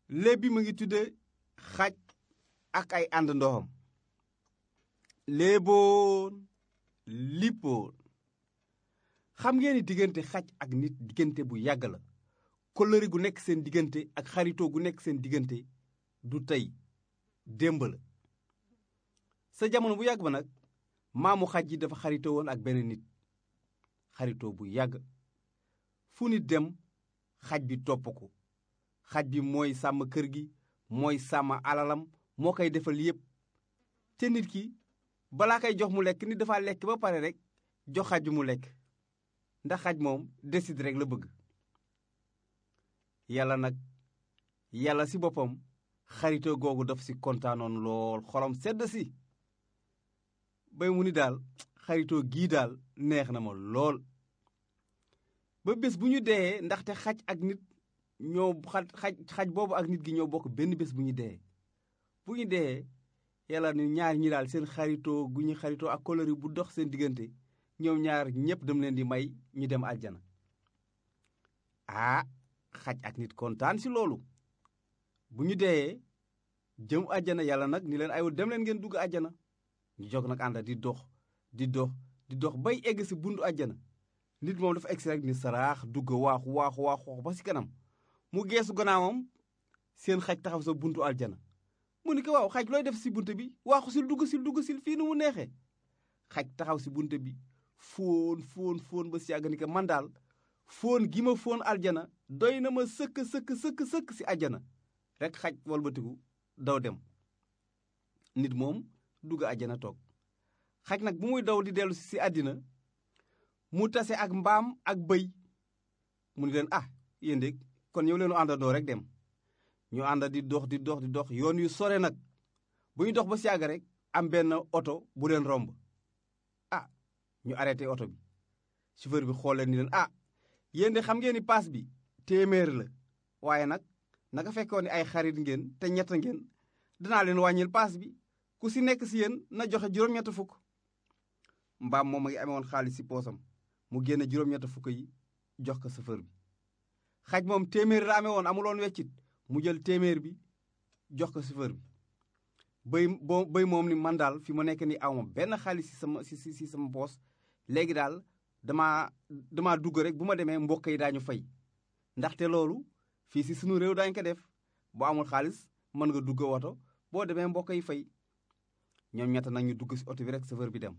léeb bi mu ngi tudde xaj ak ay ànd ndoxam léeboon lippoon xam ngeen ni diggante xaj ak nit diggante bu yàgg la kóllëre gu nekk seen diggante ak xaritoo gu nekk seen diggante du tey démb la sa jamono bu yàgg ba nag maamu xaj ji dafa xaritoo woon ak benn nit xaritoo bu yàgg fu nit dem xaj bi topp ko xaj bi mooy sàmm kër gi mooy sàmm alalam moo koy defal yépp te nit ki balaa koy jox mu lekk nit dafa lekk ba pare rek jox xaj bi mu lekk ndax xaj moom décide rek la bëgg yàlla nag yàlla si boppam xaritoo googu daf si kontaanoon lool xolam sedd si bay mu ni daal xaritoo gii daal neex na ma lool ba bés bu ñu deyee ndaxte xaj ak nit ñoo xaj xaj boobu ak nit gi ñoo bokk benn bés bu ñu deyee bu ñu deyee yàlla ni ñaar ñi daal seen xaritoo gu ñu xaritoo ak kóllëre bu dox seen diggante ñoom ñaar ñépp dem leen di may ñu dem àjjana ah xaj ak nit kontaan si loolu bu ñu deyee jëm àjjana yàlla nag ni leen aywa dem leen ngeen dugg àjjana ñu jóg nag ànda di dox di dox di dox bay egg si buntu àjjana nit moom dafa egg si rek ni saraax dugg waaxu waaxu waaxu ba si kanam mu geesu gannaawam seen xaj taxaw sa buntu aljana mu ni ko waaw xaj looy def si buntu bi waaxu sil dugg sil dugg sil fii nu mu neexee xaj taxaw si buntu bi fóon fóon fóon ba si yàgg ni ko man daal fóon gi ma fóon aljana doy na ma sëkk sëkk sëkk sëkk si aljana rek xaj walbatiku daw dem nit moom dugg aljana toog xaj nag bu muy daw di dellu si àddina mu tase ak mbaam ak bëy mu ni leen ah yéen de kon ñëw leenu àndandoo rek dem ñu ànd di dox di dox di dox yoon yu sore nag bu ñu dox ba si yàgg rek am benn oto bu leen romb ah ñu arrêté oto bi chauffeur bi xool leen ni leen ah yéen de xam ngeen ni paas bi téeméer la waaye nag naka fekkoon ni ay xarit ngeen te ñett ngeen danaa leen wàññil paas bi ku si nekk si yéen na joxe juróom-ñett fukk mbaam moom a ngi amee woon xaalis si poosam mu génne juróom-ñett fukk yi jox ko chauffeur bi xaj moom téeméer la amee woon amuloon weccit mu jël téeméer bi jox ko chauffeur bi bëy boo bëy moom ni man daal fi mu nekk ni awma benn xaalis si sama si si sama poos léegi daal damaa damaa dugg rek bu ma demee mbokk yi daañu fay ndaxte loolu fii si sunu réew daañu ko def boo amul xaalis mën nga dugg woto boo demee mbokk yi fay ñoom ñett nag ñu dugg si oto bi rek chauffeur bi dem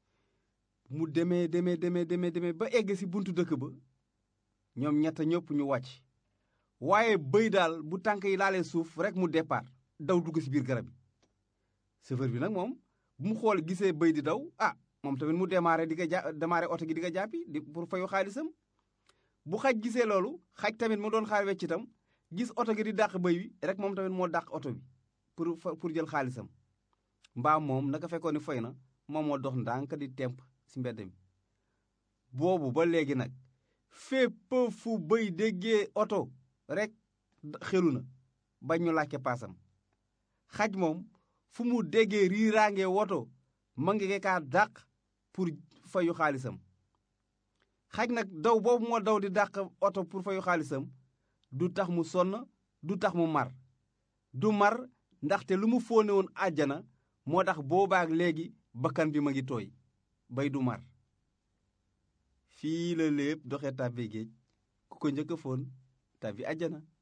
mu demee demee demee demee demee ba egg si buntu dëkk ba ñoom ñett ñëpp ñu wàcc waaye bëy daal bu tànk yi laalee suuf rek mu départ daw dugg si biir garab yi chauffeur bi nag moom bu mu xool gisee bëy di daw ah moom tamit mu démarré di ko ja démarré oto gi di ko jàppi di pour fayu xaalisam bu xaj gisee loolu xaj tamit mu doon xaar weccitam gis oto gi di dàq bëy wi rek moom tamit moo dàq oto bi pour pour jël xaalisam mbaam moom naka fekkoon ni foy na moom moo dox ndànk di temp si mbedd mi boobu ba léegi nag fépp fu bëy déggee oto rek xelu na bañ ñu laajte paasam xaj moom fu mu déggee riiraange woto ma ngi kaa dàq pour fayu xaalisam xaj nag daw boobu moo daw di dàq oto pour fayu xaalisam du tax mu sonn du tax mu mar du mar ndaxte lu mu fóone woon àjjana moo tax boobaak léegi bakkan bi ma ngi tooy bay du mar fii la lépp doxee tàbbi géej ku ko njëkk a foon tàbbi àjjana